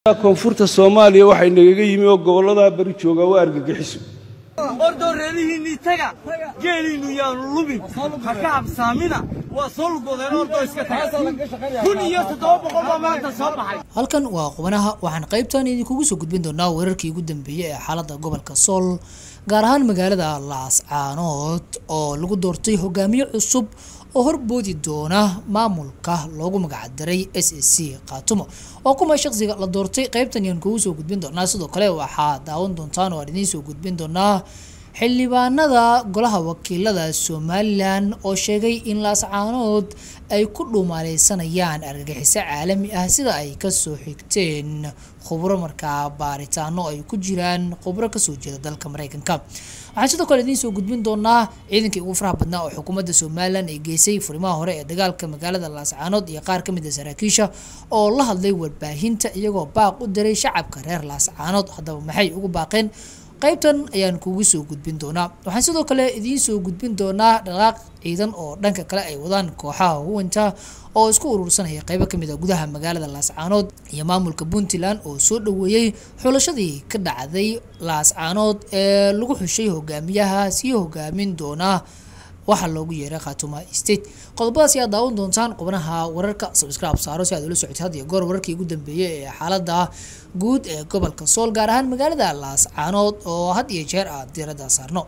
koonfurta soomaaliya waxay nagaga yimi oo gobolladaa bari joogaa waa argagixiso ordoo reerihiinnii taga geeliinnu yaanu lumin ha ka habsaamina waa soo lugoodeen ordoo iska taga kun iyo toddoba boqol baa maanta soo baxay halkan waa qubanaha waxaan qaybtan idinkugu soo gudbin doonaa weerarkii ugu dambeeyey ee xaaladda gobolka sool gaar ahaan magaalada laascaanood oo lagu doortay hogaamiye cusub oo horboodi doona maamulka loogu magacdaray s a c khaatumo oo kuma shaqsiga la doortay qaybtan yaan kugu soo gudbin doonaa sidoo kale waxaa daawan doontaan oo aan idiin soo gudbin doonaa xildhibaanada golaha wakiilada somalilan oo sheegay in laascaanood ay ku dhumaaleysanayaan argagixiso caalami ah sida ay kasoo xigteen khubro markaa baaritaano ay ku jiraan khubro kasoo jeeda dalka mareykanka waxaan sidoo kale idiin soo gudbin doonaa ciidankii ugu faraha badnaa oo xukuumadda somalilan ay geysay furimaha hore ee dagaalka magaalada laascaanood iyo qaar kamid a saraakiisha oo la hadlay warbaahinta iyagoo baaq u diray shacabka reer laascaanood haddaba maxay ugu baaqeen qaybtan ayaan kugu soo gudbin doonaa waxaan sidoo kale idiin soo gudbin doonaa dhaqaaq ciidan oo dhanka kale ay wadaan kooxaha huwanta oo isku urursanaya qeybo kamid a gudaha magaalada laascaanood iyo maamulka puntland oo soo dhaweeyey xulashadii ka dhacday laascaanood ee lagu xushay hogaamiyaha sii hogaamin doona waxaa loogu yeeray khatuma state qodobadaas ayaa daawan doontaan qubnaha wararka subscribe saaro si aad ula socotid had iyo goor wararkii ugu dambeeyey ee xaalada guud ee gobolka sool gaar ahaan magaalada laascaanood oo had iyo jeer aad diirada saarno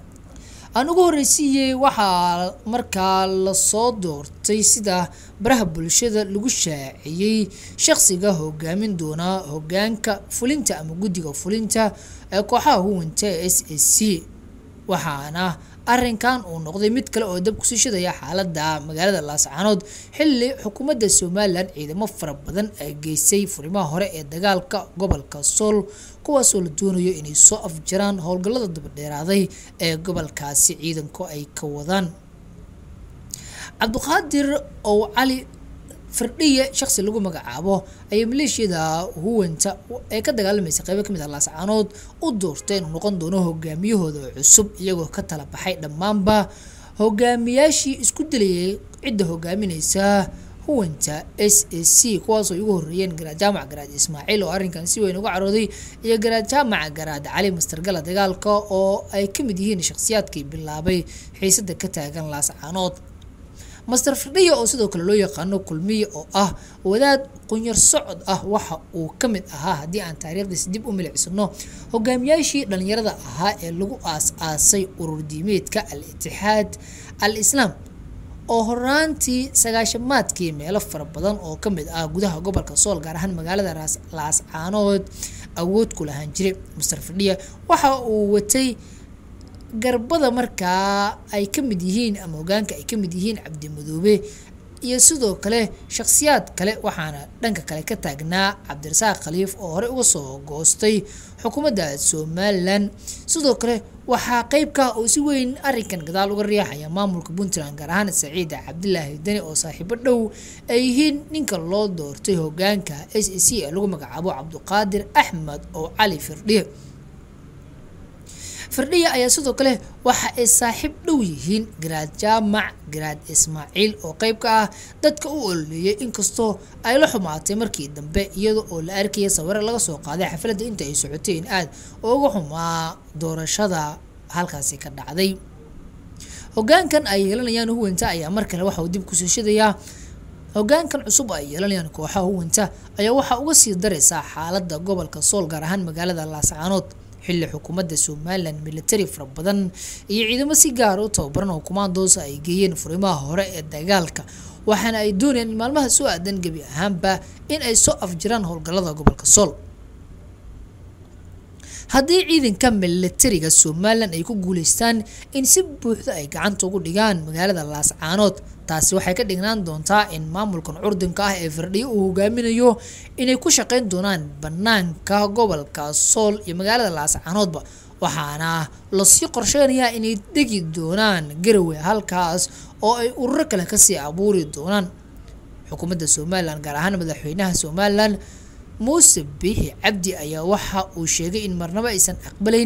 aan ugu horreysiiyey waxaa markaa lasoo doortay sida baraha bulshada lagu shaaciyey shaqsiga hogaamin doona hogaanka fulinta ama guddiga fulinta ee kooxaha huwanta s a c waxaana arrinkan uu noqday mid kale oo dab kusii shidaya xaalada magaalada laascaanood xilli xukuumadda somalilan ciidamo fara badan ay geysay furimaha hore ee dagaalka gobolka sool kuwaasoo la doonayo inay soo afjaraan howlgallada dabadheeraaday ee gobolkaasi ciidanku ay ka wadaan cabdiqaadir ow cali firdhiye shaqsi lagu magacaabo ayay maleeshiyada huwanta ee ka dagaalamaysa qeybo kamid ah laascaanood u doortay inuu noqon doono hogaamiyahooda cusub iyagoo ka tala baxay dhammaanba hogaamiyaashii isku dilayay cidda hogaamineysa huwanta s a c kuwaasoo ugu horeeyeen garaad jaamac garaad ismaaciil oo arrinkan si weyn uga carooday iyo garaad jaamac garaad cali mastargala dagaalka oo ay kamid yihiin shakhsiyaadkii bilaabay xiisada ka taagan laascaanood master firdhiya oo sidoo kale loo yaqaano kulmiye oo ah wadaad qunyar socod ah waxa uu ka mid ahaa haddii aan taariikhdiis dib u milicsano hogaamiyaashii dhalinyarada ahaa ee lagu aas-aasay urur diimeedka al itixaad al islaam oo horaantii sagaashamaadkii meelo fara badan oo ka mid ah gudaha gobolka sool gaar ahaan magaalada laascaanood awood ku lahaan jiray master firdhiya waxa uu watay garbada markaa ay ka mid yihiin ama hogaanka ay ka mid yihiin cabdimadoobe iyo sidoo kale shakhsiyaad kale waxaana dhanka kale ka taagnaa cabdirasaaq khaliif oo horey uga soo goostay xukuumadda somalilan sidoo kale waxaa qeybka oo si weyn arrinkan gadaal uga riixaya maamulka puntland gaar ahaan saciid cabdilaahi deni oo saaxiibo dhow ay yihiin ninka loo doortay hogaanka s a c ee lagu magacaabo cabdiqaadir axmed oo cali firdhiye firdhiya ayaa sidoo kale waxa ay saaxiib dhow yihiin garaad jaamac garaad ismaaciil oo qeyb ka ah dadka u ololeeyay inkastoo ay la xumaatay markii dambe iyada oo la arkaya sawiro laga soo qaaday xafladda inta ay socoteen aad oo uga xumaa doorashada halkaasi ka dhacday hogaankan ay yeelanayaan huwanta ayaa mar kale waxa uu dib kusoo shidayaa hogaankan cusub ay yeelanayaan kooxaha huwanta ayaa waxaa uga sii dareysaa xaalada gobolka sool gaar ahaan magaalada laascaanood xilli xukuumadda somalilan military fara badan iyo ciidamo si gaar u tababaran oo kumaandoosa ay geeyeen furimaha hore ee dagaalka waxaana ay doonayaan in maalmaha soo aadan gebi ahaanba in ay soo afjiraan howlgallada gobolka sool haddii ciidanka militariga somalilan ay ku guuleystaan in si buuxda ay gacanta ugu dhigaan magaalada laascaanood taasi waxay ka dhignaan doontaa in maamulkan curdinka ah ee firdhiyo uu hogaaminayo inay ku shaqeyn doonaan banaanka gobolka sool iyo magaalada laascaanoodba waxaana lasii qorsheynayaa inay degi doonaan garowe halkaas oo ay ururo kale kasii abuuri doonaan xukuumadda somalilan gaar ahaan madaxweynaha somalilan muuse biixi cabdi ayaa waxa uu sheegay in marnabo aysan aqbalayn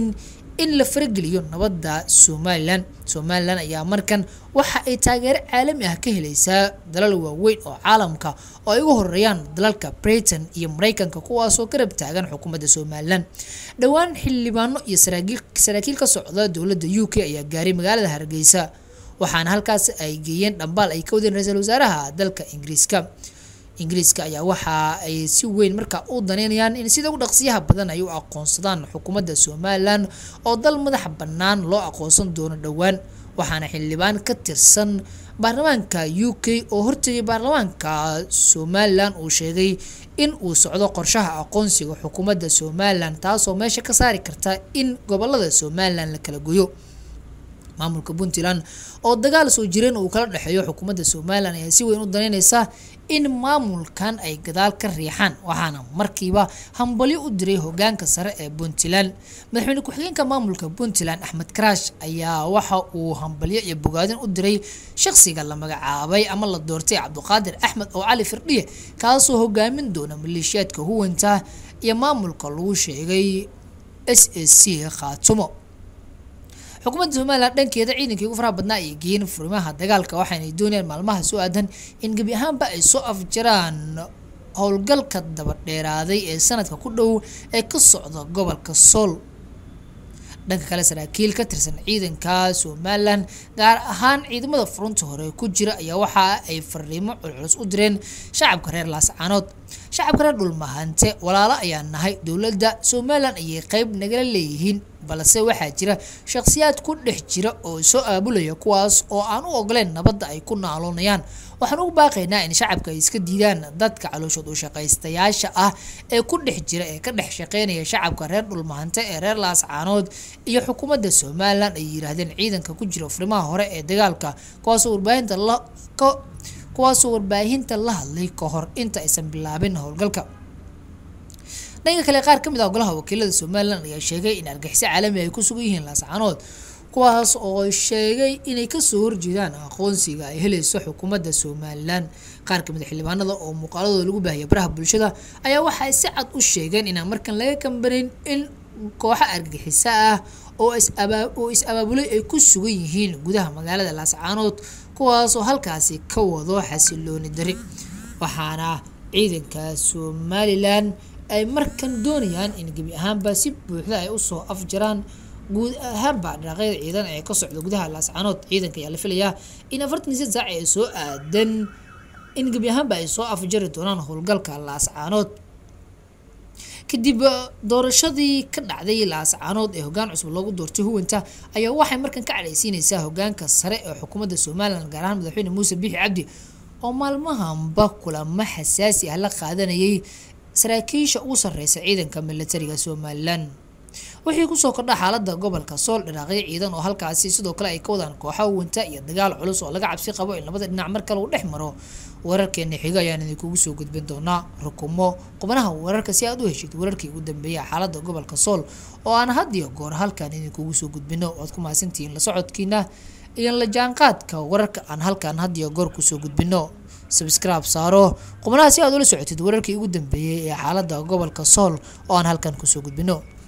in la farageliyo nabadda somalilan somalilan ayaa markan waxa ay taageero caalami ah ka helaysaa dalal waaweyn oo caalamka oo ay ugu horeeyaan dalalka britain iyo mareykanka kuwaasoo garab taagan xukuumadda somalilan dhowaan xildhibaano iyo saraakiil ka socda dowladda u k ayaa gaaray magaalada hargeysa waxaana halkaas ay geeyeen dhambaal ay ka wadeen ra-iisul wasaaraha dalka ingiriiska ingiriiska ayaa waxa ay si weyn markaa u daneynayaan in sida ugu dhaqsiyaha badan ay u aqoonsadaan xukuumadda somalilan oo dal madax bannaan loo aqoonsan doono dhowaan waxaana xildhibaan ka tirsan baarlamaanka u k oo hortegay baarlamaanka somalilan uu sheegay in uu socdo qorshaha aqoonsiga xukuumadda somalilan taasoo meesha ka saari karta in gobolada somalilan la kala goyo maamulka puntland oo dagaal soo jireen uu kala dhexeeyo xukuumadda somalilan ayaa si weyn u daneyneysa in maamulkan ay gadaal ka riixaan waxaana markiiba hambalyo u diray hogaanka sare ee puntland madaxweyne ku-xigeenka maamulka puntland axmed karaash ayaa waxa uu hambalyo iyo bogaadin u diray shaqsiga la magacaabay ama la doortay cabdiqaadir axmed oo cali firdhiye kaasoo hogaamin doona maleeshiyaadka huwanta iyo maamulka lagu sheegay s a c khaatumo xukuumadda somalilan dhankeeda ciidankii ugu faraha badnaa ay geeyeen furimaha dagaalka waxaanay doonayaan maalmaha soo aadan in gebi ahaanba ay soo afjaraan howlgalka dabadheeraaday ee sanadka ku dhow ee ka socda gobolka sool dhanka kale saraakiil ka tirsan ciidanka somalilan gaar ahaan ciidamada furunta hore ku jira ayaa waxa ay fariimo culculus u direen shacabka reer laascaanood shacabka reer dhulmahante walaalo ayaa nahay dowladda somalilan ayay qeyb nagala leeyihiin balse waxaa jira shakhsiyaad ku dhex jira oo soo aabulaya kuwaas oo aan u ogoleen nabadda ay ku naaloonayaan waxaan ugu baaqaynaa in shacabka ay iska diidaan dadka calooshood u shaqaystayaasha ah ee ku dhex jira ee ka dhex shaqeynaya shacabka reer dhulmahante ee reer laascaanood iyo xukuumadda somalilan ay yiraahdeen ciidanka ku jira furimaha hore ee dagaalka kuwaasoo warbaahinta la kuwaasoo warbaahinta la hadlay ka hor inta aysan bilaabin howlgalka dhanka kale qaar kamid ah golaha wakiilada somalilan ayaa sheegay in argaxiso caalami ay ku sugan yihiin laascaanood kuwaas oo sheegay inay kasoo horjeedaan aqoonsiga ay helayso xukuumadda somalilan qaar kamid a xildhibaanada oo muuqaaladooda lagu baahiyay baraha bulshada ayaa waxay si cad u sheegeen inaan markan laga kambanayn in kooxo argaxiso ah oo oo is-abaabulay ay ku sugan yihiin gudaha magaalada laascaanood kuwaasoo halkaasi ka wado xasilooni dari waxaana ciidanka somalilan ay markan doonayaan in gebi ahaanba si buuxda ay usoo afjaraan guud ahaanba dhaqaaqyada ciidan ee ka socda gudaha laascaanood ciidanka ayaa la filayaa in afartan iyo saac ee soo aadan in gebi ahaanba ay soo afjari doonaan howlgalka laascaanood kadib doorashadii ka dhacday laascaanood ee hogaan cusub loogu doortay huwanta ayaa waxay markan ka cadhaysiineysaa hogaanka sare ee xukuumadda somalilan gaar ahaan madaxweyne muuse biixi cabdi oo maalmahanba kulamo xasaasi ah la qaadanayay saraakiisha ugu sarreysa ciidanka militariga somalilan wixii kusoo kordha xaalada gobolka sool dhiraaqyo ciidan oo halkaasi sidoo kale ay ka wadaan kooxa wanta iyo dagaal culus oo laga cabsi qabo in labada dhinac mar kale uu dhex maro wararkeena xiga ayaan idinkugu soo gudbin doonaa rukumo qubnaha wararka si aad u heshid wararkii ugu dambeeya xaalada gobolka sool oo aan had iyo goor halkan idinkugu soo gudbino oad ku mahadsantihiin la socodkiina iyo la jaanqaadka wararka aan halkan had iyo goor kusoo gudbino sabscribe saaro qubnaha si aad ula socotid wararkii ugu dambeeyey ee xaalada gobolka sool oo aan halkan kusoo gudbino